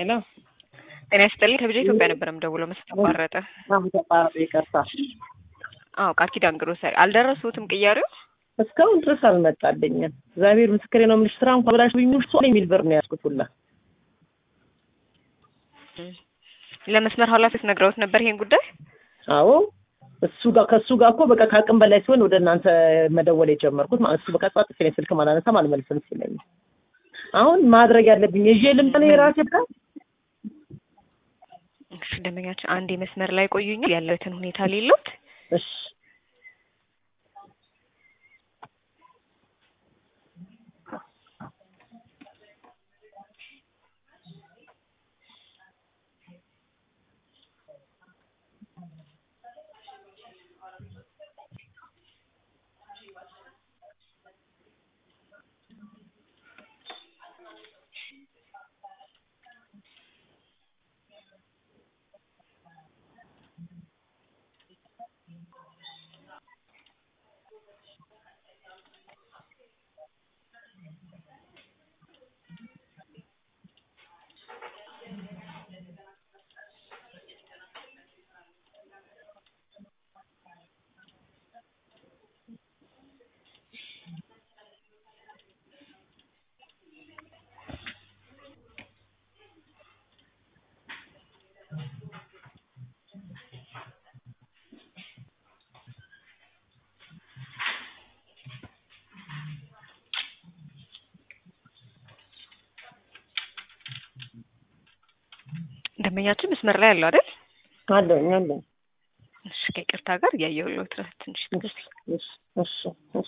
ሄሎ ጤና ይስጥልኝ። ከብቻ ኢትዮጵያ ነበር የምደውለው መስት ተቋረጠ። አሁን ተቋረጠ። ይቅርታ። አዎ ቃል ኪዳን ግሮሰሪ አልደረሱትም ቅያሬው እስካሁን ድረስ አልመጣልኝም። እግዚአብሔር ምስክሬ ነው የምልሽ። ስራ እንኳን ብላሽ ብኝ ውስጥ የሚል ብር ነው ያዝኩት ሁላ። ለመስመር ኃላፊዎች ነግረውት ነበር ይሄን ጉዳይ። አዎ እሱ ጋር ከእሱ ጋር እኮ በቃ ከአቅም በላይ ሲሆን ወደ እናንተ መደወል የጀመርኩት ማለት እሱ በቃ ጻጥ ሲለኝ ስልክ አላነሳም አልመልስም ሲለኝ አሁን ማድረግ ያለብኝ ይዤ ልምጣ ነው የራሴ ብላ እሺ ደንበኛችን አንድ መስመር ላይ ቆዩኛል ያለበትን ሁኔታ ሌሎት እሺ ደንበኛችን መስመር ላይ ያለው አይደል? አለኝ አለኝ። እሺ ከይቅርታ ጋር እያየሁለት ነው ትንሽ እሺ እሺ እሺ እሺ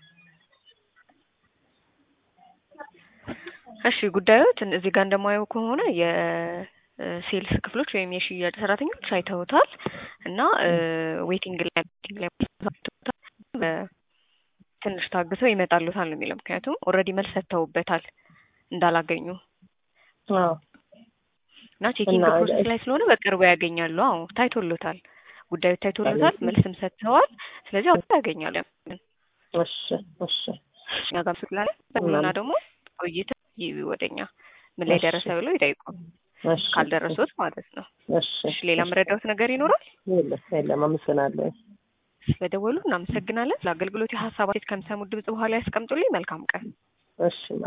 እሺ ጉዳዮትን እዚህ ጋር እንደማየው ከሆነ የሴልስ ክፍሎች ወይም የሽያጭ ሰራተኞች አይተውታል እና ዌቲንግ ላይ ዌቲንግ ላይ አይተውታል። ትንሽ ታግሰው ይመጣሉታል ነው የሚለው። ምክንያቱም ኦልሬዲ መልስ ሰጥተውበታል እንዳላገኙ አዎ እና ቼኪንግ ፕሮሰስ ላይ ስለሆነ በቅርቡ ያገኛሉ። አዎ ታይቶሎታል፣ ጉዳዩ ታይቶሎታል፣ መልስም ሰጥተዋል። ስለዚህ አሁን ያገኛሉ። እሺ እሺ እኛ ጋር ስላለ እና ደግሞ ቆይተ ወደኛ ምን ላይ ደረሰ ብለው ይጠይቁ እሺ ካልደረሱት ማለት ነው። እሺ እሺ ሌላ መረዳት ነገር ይኖራል? የለም የለም። አመሰግናለሁ። ስለደወሉ እናመሰግናለን። ለአገልግሎት የሀሳብ አስተያየት ከሚሰሙት ድምጽ በኋላ ያስቀምጡልኝ። መልካም ቀን። እሺ